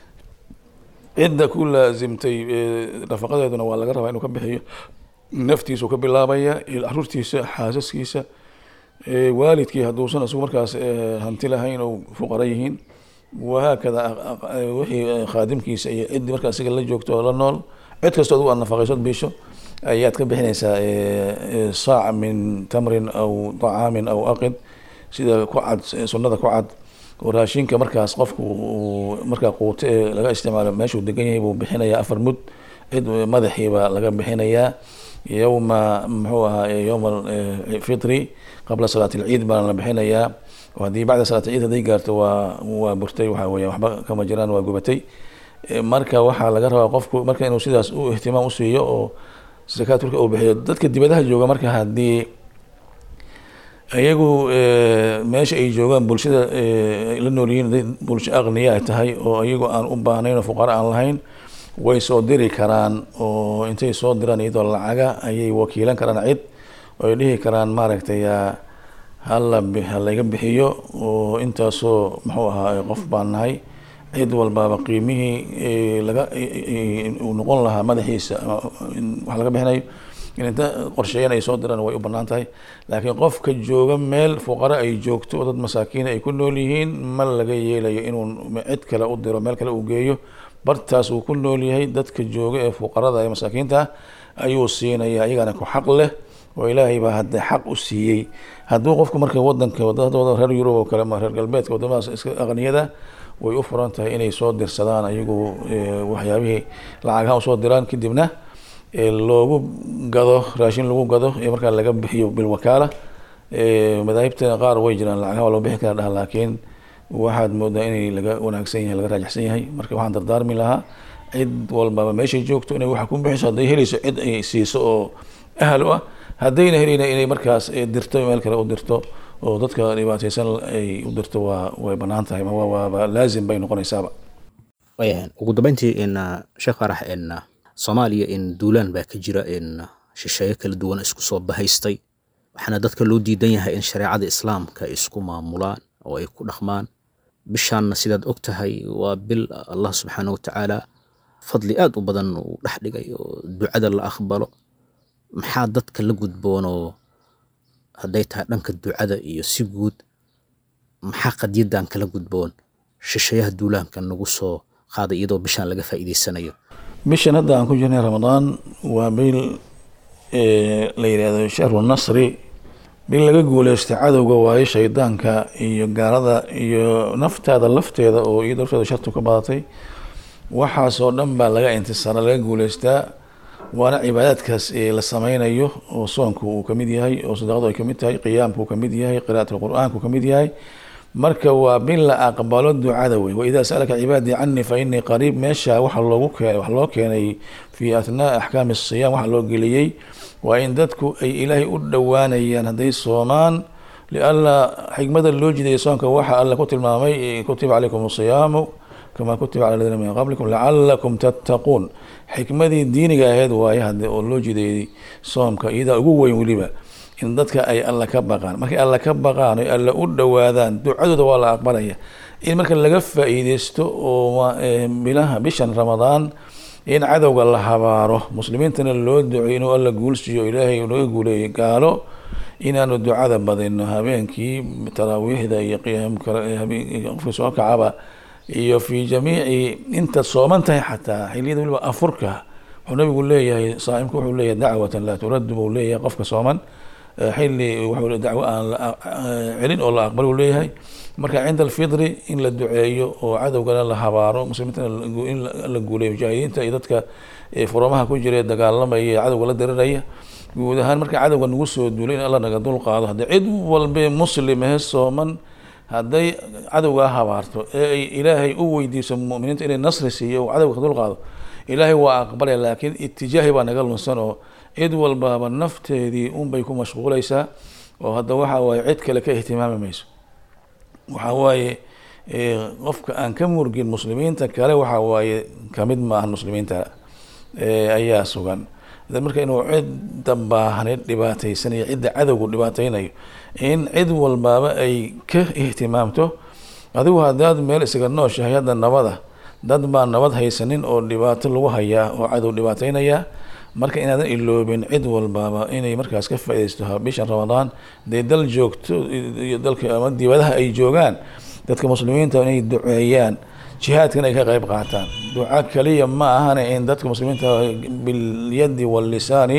cidda ku laasimtay nafaqadeeduna waa laga rabaa inuu ka bixiyo naftiisuu ka bilaabaya caruurtiisa xaasaskiisa waalidkii hadduusan isagu markaas hanti lahayn oo fuqara yihiin wahaakada wixii khaadimkiisa iyo ciddii markaa isaga la joogto oo la nool cid kastoo adigu aad nafaqaysood biisho ayaad ka bixinaysaa saac min tamrin aw طacaamin aw aqid sida ku cad sunnada ku cad oo raashinka markaas qofku markaa quuto ee laga isticmaalo meeshuu degan yahay buu bixinayaa afar mud cid madaxiiba laga bixinayaa yowma muxuu ahaa yowma fitri qabla salaat alciid baana la bixinayaa haddii bacda salaat alciid hadday gaarto waa waa burtay waxa weya waxba kama jiraan waa gubatay marka waxaa laga rabaa qofku marka inuu sidaas u ihtimaam usiiyo oo zakaat marka uu bixiyo dadka dibadaha jooga marka haddii iyagu meesha ay joogaan bulshada la nool yihiin bulsho aqniya ay tahay oo iyagu aan u baahnayn oo fuqara aan lahayn way soo diri karaan oo intay soo diraan iyadoo lacaga ayay wakiilan karaan cid oo ay dhihi karaan maaragtay hala halaga bixiyo oo intaasoo muxuu ahaa qof baan nahay cid walbaaba qiimihii laga uu noqon lahaa madaxiisa wax laga bixinayo in inta qorsheeyan ay soo diraan way u banaan tahay laakiin qofka jooga meel fuqaro ay joogto oo dad masaakiin ay ku nool yihiin ma laga yeelayo inuu cid kale u diro meel kale uu geeyo bartaas uu ku nool yahay dadka jooga ee fuqarada ee masaakiinta ayuu siinaya iyagana ku xaq leh oo ilaahay baa hadda xaq u siiyey hadduu qofku marka wadanka wadada reer yurub oo kale ama reer galbeedka wadamadaas iska aqniyada way u furan tahay inay soo dirsadaan ayagu waxyaabihii lacagaha usoo diraan kadibna loogu gado raashin lagu gado ee markaa laga bixiyo bilwakaala madaahibta qaar way jiraan lacagaha waa loo bixi kara dhah laakiin waxaad moodaa inay laga wanaagsan yahay laga raajixsan yahay marka waxaan dardaarmi lahaa cid walbaba meeshay joogto inay waxa ku bixiso hadday helayso cid ay siiso oo ahal u ah haddayna helayna inay markaas dirto meel kale u dirto oo dadka dhibaateysan ay u dirto waa way banaan tahay waaba laazim bay noqonaysaaba wayahan ugu dambeyntii in sheekh farax in soomaaliya in duulaan baa ka jira in shisheeyo kala duwan isku soo bahaystay waxaana dadka loo diidan yahay in shareecada islaamka ay isku maamulaan oo ay ku dhaqmaan bishaanna sidaad og tahay waa bil allah subxaana wa tacaala fadli aad u badan uu dhex dhigay oo ducada la aqbalo maxaa dadka la gudboonoo hadday tahay dhanka ducada iyo si guud maxaa qadyadan kala gudboon shisheeyaha duulaanka nagu soo qaaday iyadoo bishaan laga faa'iidaysanayo bishan hadda aan ku jirnay ramadaan waa bil la yidhaahdo shahru nasri bil laga guuleystay cadowga waayo shaydaanka iyo gaalada iyo naftaada lafteeda oo iyada lafteeda shartu ka badatay waxaasoo dhan baa laga intisaara laga guuleystaa waana cibaadaadkaas la sameynayo oo soonku uu kamid yahay oo sadaqadu ay kamid tahay qiyaamku uu kamid yahay qira'atul qur'aanku kamid yahay marka waa bil la aqbalo ducada wey waidaa sa'alaka cibaadii canii fa inii qariib meesha waxa loogu keenay wax loo keenay fi athnaa axkaami asiyam waxa loo geliyey waa in dadku ay ilaahay u dhowaanayaan hadday soomaan lianna xikmada loo jiday soonka waxa alla ku tilmaamay kutiba calaykum asiyaamu kama kutiba cala aladiina min qablikum lacalakum tattaquun xikmadii diiniga ahayd waaye hadde oo loo jideeyey soomka iyadaa ugu weyn weliba in dadka ay alla ka baqaan markay alla ka baqaan oy alla u dhowaadaan ducadooda waa la aqbalaya in marka laga faa'iideysto oo bilaha bishan ramadaan in cadowga la habaaro muslimiintana loo duceyo inuu alla guulsiiyo ilaahay naga guuleeyo gaalo inaanu ducada badino habeenkii taraawiixda iyo qiyaamka qofkii soo kacaba iyo fi jamiici intaad sooman tahay xataa xiliyada weliba afurka wuxuu nabigu leeyahay saaimku wuxuu leeyahay dacwatan laa turaddu buu leeyahay qofka sooman xilli wuxuu dacwo aan celin oo la aqbal uu leeyahay marka cinda alfitri in la duceeyo oo cadowgana la habaaro muslimiintana in la guuleeyo mujaahidiinta iyo dadka furamaha ku jira ee dagaalamaya ee cadowga la diriraya guud ahaan marka cadowga nagu soo duulay in alla naga dul qaado haddii cid walbe muslimahe sooman hadday cadowgaa habaarto ee ay ilaahay u weydiiso muminiinta inay nasri siiyo oo cadowga ka dul qaado ilaahay waa aqbalaya laakiin itijaahi baa naga lunsan oo cid walbaaba nafteedii unbay ku mashquuleysaa oo hadda waxa waaye cid kale ka ihtimaami mayso waxa waaye qofka aan ka murgin muslimiinta kale waxa waaye kamid maahan muslimiinta ayaa sugan marka inuu cidda baahani dhibaataysanayo cidda cadowgu dhibaateynayo in cid walbaaba ay ka ihtimaamto adigu haddaad meel isaga nooshahay hadda nabada dad baa nabad haysanin oo dhibaato lagu hayaa oo cadow dhibaateynayaa marka inaadan iloobin cid walbaaba inay markaas ka faaideysto bishan ramadaan dee dal joogto iyo dalka ama dibadaha ay joogaan dadka muslimiinta inay duceeyaan jihaadkan ay ka qeyb qaataan duca kaliya ma ahane in dadka muslimiinta bilyadi wallisaani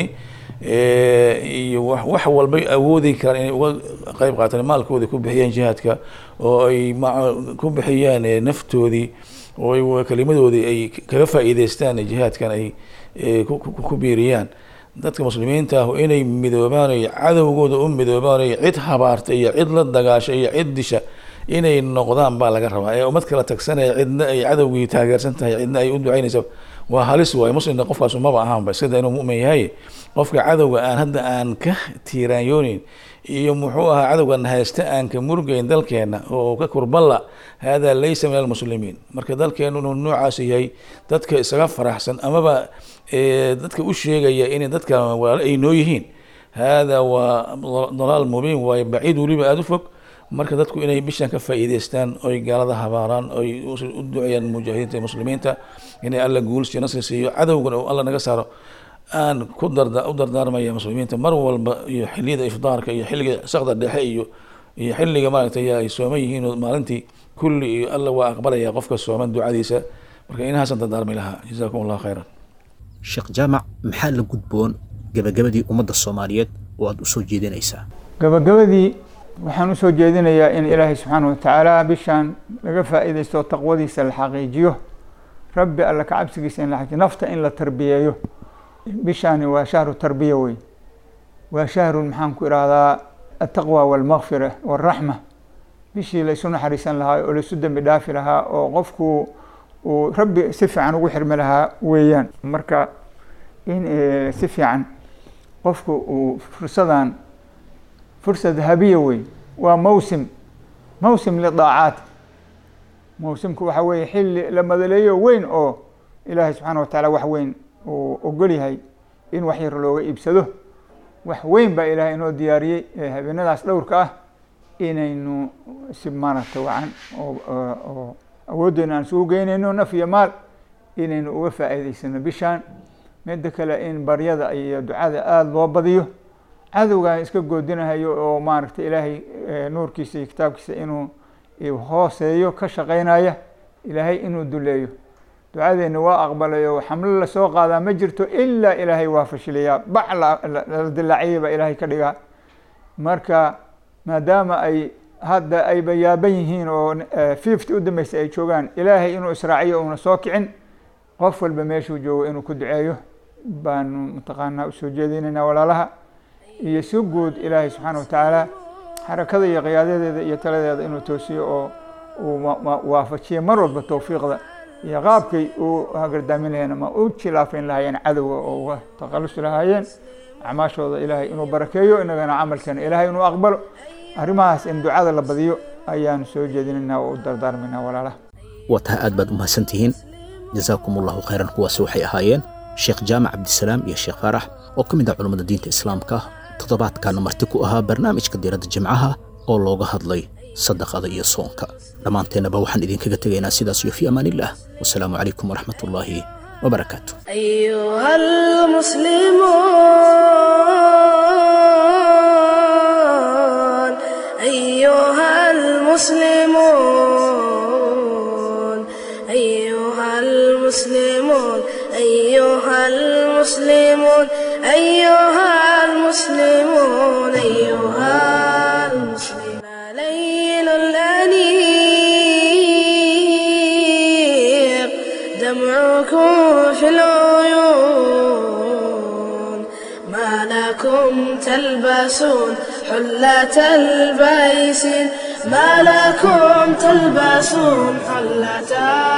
iyo wax walbay awoodi karaan inay uga qeyb qaataan maalkoodii ku bixiyaan jihaadka oo ay ku bixiyaan naftoodii oo kelimadoodii ay kaga faa'iideystaan jihaadkan ay ku biiriyaan dadka muslimiinta ah inay midoobaan ay cadowgooda u midoobaan ay cid habaarta iyo cid la dagaasha iyo cid disha inay noqdaan baa laga rabaa ee ummad kala tagsanaya cidna ay cadowgii taageersan tahay cidna ay u ducaynaysa waa halis waay muslimka qofkaas maba ahaanba sida inuu mu'min yahay qofka cadowga aan hadda aan ka tiiraanyoonin iyo muxuu ahaa cadowgan haysta aan ka murgeyn dalkeena oo ka kurballa hada laysa min almuslimiin marka dalkeenu inuu noocaas yahay dadka isaga faraxsan amaba dadka u sheegaya inay dadka walaalo ay noo yihiin hada waa dalaal mubiin waaye baciid weliba aada u fog marka dadku inay bishan ka faa'iideystaan oy gaalada habaaraan oy u duceeyaan mujaahidiinta muslimiinta inay alla guulsiyo nasri siiyo cadowgana alla naga saaro aan ku darda u dardaarmaya muslimiinta mar walba iyo xiliyada ifdaarka iyo xilliga sakda dhexe iyo iyo xilliga maaragtay ay sooman yihiin oo maalintii kulli iyo alla waa aqbalaya qofka sooman ducadiisa marka inahaasan dardaarmi lahaa jazaakum allahu khayran sheekh jaamac maxaa la gudboon gabagabadii ummadda soomaaliyeed oo aada usoo jeedinaysaa gabagabadii waxaan usoo jeedinayaa in ilaahay subxaana watacaala bishaan laga faa'iidaysto taqwadiisa la xaqiijiyo rabbi alla ka cabsigiisa in la xaqiijiyo nafta in la tarbiyeeyo bishaani waa shahru tarbiya wey waa shahru maxaan ku ihahdaa altaqwa walmakfira walraxma bishii laysu naxariisan lahaa oo laysu dembi dhaafi lahaa oo qofku uu rabbi si fiican ugu xirmi lahaa weeyaan marka in si fiican qofku uu fursadan fursa dahabiya wey waa mawsim mawsim lidaacaat mawsimku waxa weeye xilli la madaleeyo weyn oo ilaahay subxaana watacaala wax weyn uu ogol yahay in wax yar looga iibsado wax weyn baa ilaahay inoo diyaariyey habeenadaas dhowrka ah inaynu si maaragta wacan oo awooddeena aan isugu geynayno naf iyo maal inaynu uga faa'iideysano bishaan midda kale in baryada iyo ducada aada loo badiyo cadowgaan iska goodinahayo oo maaragtay ilaahay nuurkiisa iyo kitaabkiisa inuu hooseeyo ka shaqeynaya ilaahay inuu duleeyo ducadeena waa aqbalay oo xamlo lasoo qaadaa ma jirto ilaa ilaahay waa fashiliyaa bac la dilaaciyay baa ilaahay ka dhigaa marka maadaama ay hadda ayba yaaban yihiin oo fifty u dambeysay ay joogaan ilaahay inuu israaciyo uuna soo kicin qof walba meeshuu joogo inuu ku duceeyo baanu mataqaanaa usoo jeedinaynaa walaalaha iyo si guud ilaahay subxaana watacaala xarakada iyo qiyaadadeeda iyo taladeeda inuu toosiyo oo uu waafajiyo mar walba towfiiqda iyo qaabkay uu hagardaamin lahayeen ama u jilaafayn lahaayeen cadowga oo uga taqalusi lahaayeen acmaashooda ilaahay inuu barakeeyo inagana camalkeena ilaahay inuu aqbalo arrimahaas in ducada la badiyo ayaanu soo jeedinaynaa oo u dardaarmaynaa walaalaha waa tahay aad baad u mahadsantihiin jasaakum allahu khayran kuwaasi waxay ahaayeen sheekh jaamac cabdisalaam iyo sheekh faarax oo ka mid ah culummada diinta islaamka toddobaadkaana marti ku ahaa barnaamijka diiradda jimcaha oo looga hadlay sadaqada iyo soonka dhammaanteennaba waxaan idinkaga tegaynaa sidaas iyo fii amaan illah wasalaamu calaykum waraxmat ullaahi wabarakaatu أيها المسلمون أيها المسلمون أيها المسلمون أيها المسلمون أيها المسلمون المسلمون أيها المسلمون ليل الأنيق دمعكم في العيون ما لكم تلبسون حلة البيس ما لكم تلبسون حلة